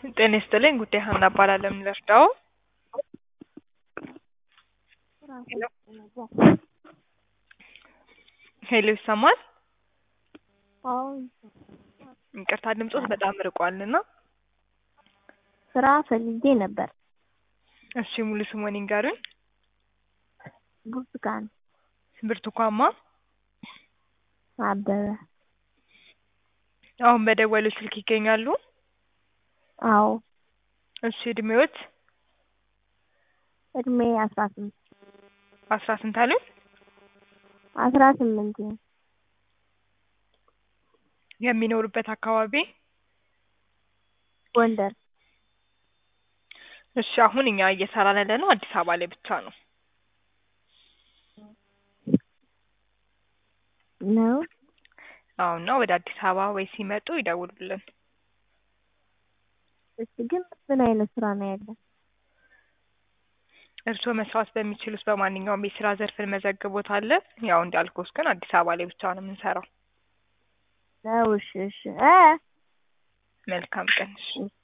ጤና ይስጥልኝ ጉዳይ ሀና እባላለሁ። ምን ልርዳዎ? ሄሎ ይሰማል? አዎ ይቅርታ ድምጾት በጣም ርቋልና። ስራ ፈልጌ ነበር። እሺ ሙሉ ስምዎን ይንገሩኝ? ብርቱካን ብርቱካን ማ? አበበ። አሁን በደወሉት ስልክ ይገኛሉ? አዎ እሺ እድሜዎት? እድሜ አስራ ስምንት አስራ ስንት አሉኝ? አስራ ስምንት የሚኖሩበት አካባቢ? ጎንደር እሺ አሁን እኛ እየሰራን ያለነው አዲስ አበባ ላይ ብቻ ነው። ነው። አዎ እና ወደ አዲስ አበባ ወይ ሲመጡ ይደውሉልን። እሺ ግን ምን አይነት ስራ ነው ያለው? እርስዎ መስራት በሚችሉት በማንኛውም የስራ ዘርፍ እንመዘግቦታለን። ያው እንዳልኩት ግን አዲስ አበባ ላይ ብቻ ነው የምንሰራው። ነው እሺ እሺ እ መልካም ቀን እሺ።